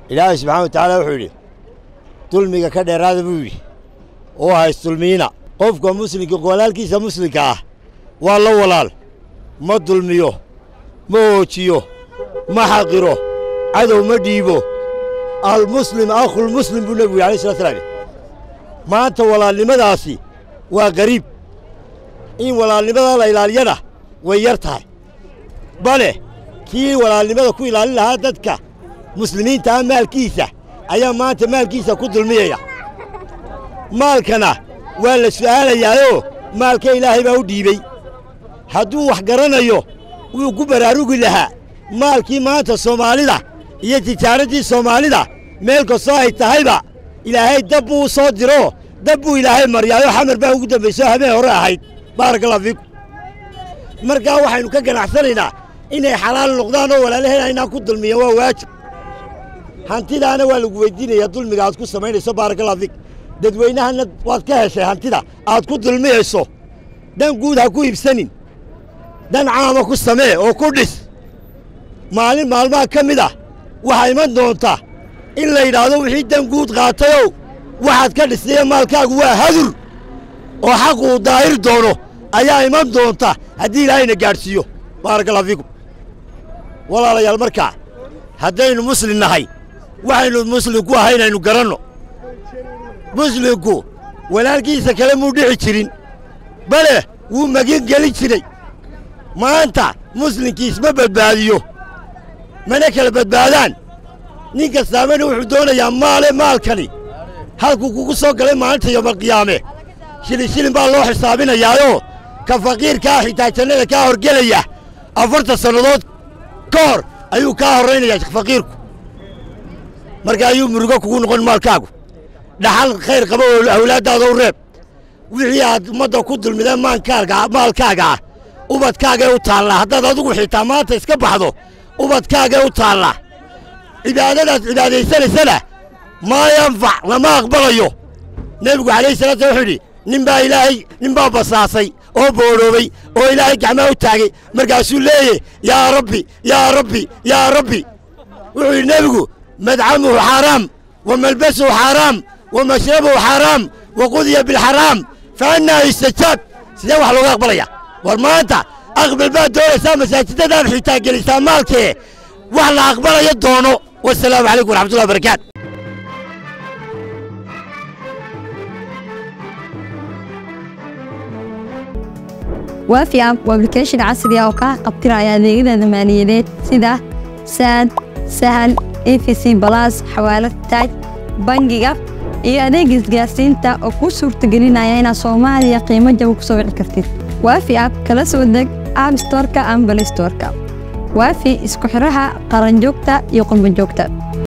ilaahay subxana wa tacaala wuxuu yidhi dulmiga ka dheeraada buu yidhi oo haysdulmiina qofka muslimka walaalkiisa muslimka ah waa la walaal ma dulmiyo ma hoojiyo ma xaqiro cadow ma dhiibo almuslim akhulmuslim buu nebigu yidhi alay slat slam maanta walaalnimadaasi waa gariib in walaalnimada la ilaaliyana way yar tahay bale kii walaalnimada ku ilaalin lahaa dadka muslimiinta ah maalkiisa ayaa maanta maalkiisa ku dulmiyaya maalkana waa la su'aalayaayoo maalka ilaahay baa u dhiibey hadduu wax garanayo wuu ku baraarugi lahaa maalkii maanta soomaalida iyo tijaaraddii soomaalida meel kastoo ay tahayba ilaahay dab buu u soo diroo dab buu ilaahay maryaayoo xamar baa ugu dambaysoo habeen hore ahayd baarakallahu fiikum markaa waxaynu ka ganacsanaynaa inay xalaal noqdaan oo walaalaheen aynaan ku dulmiyan waa waajib hantidaana waa lagu weyddiinayaa dulmiga aad ku samaynayso baarakallahu fiik dadweynahanna waad ka heshay hantida aad ku dulmiyayso dan guud ha ku iibsanin dan caama ku samee oo ku dhis maalin maalmaha ka mid ah waxaa iman doonta in la yidhaahdo wixii dan guud qaatayow waxaad ka dhisnaye maalkaagu waa hadur oo xaqu uu daahir doono ayaa iman doonta haddii ilaahayna gaadhsiiyo baarakallahu fiikum walaalayaal markaa haddaynu muslim nahay waxaynu muslim ku ahay inaynu garanno muslimku walaalkiisa kale muu dhici jirin bale wuu magin gelin jiray maanta muslimkiis ma badbaadiyo mana kala badbaadaan nin kastaamana wuxuu doonayaa maale maalkani halkuu kugu soo galay maalinta yoomalqiyaame shilin shilin baa loo xisaabinayaayoo ka faqiirkaa xitaa jannada kaa horgelaya afartan sannadood ka hor ayuu kaa horraynayaa faqiirku marka ayuu murugo kugu noqon maalkaagu dhaxal khayr qaba oo awlaaddaada u reeb wixii aad ummadda ku dulmideen maankaaga maalkaaga ah ubadkaagay u taallaa haddaad adigu xitaa maanta iska baxdo ubadkaagay u taallaa cibaadadaad cibaadaysanaysana maa yanfac lama aqbalayo nebigu calayhi salatu slam wuxuu yidhi nin baa ilaahay nin baa basaasay oo boodhoobay oo ilaahay gacmaa u taagay markaasuu leeyahy yaa rabbi yaa rabbi yaa rabbi wuxuu yidhi nebigu madcamuhu xaaraam wa malbasuhu xaaraam wa mashrabuhu xaaraam wa qudiya bilxaraam fa annaa yustajaab sidee wax looga aqbalaya war maanta aqbal baad doonaysaa masaajidadaad xitaa gelisaa maalkee wax la aqbalaya doono wasalaamu calaykum waraxmatullahi wabarakaatu waafi app waa application casri ah oo kaa qabtiraya adeegyada maaliyadeed sida saad sahal efc balas xawaalad taaj bangiga iyo adeega isgaarsiinta oo kuu suurtagelinaya inaad soomaaliya qiimo jaba ku soo wici kartid waafi app kala soo deg app storeka ama balay storeka waafi isku xidhaha qaranjoogta iyo qurbanjoogta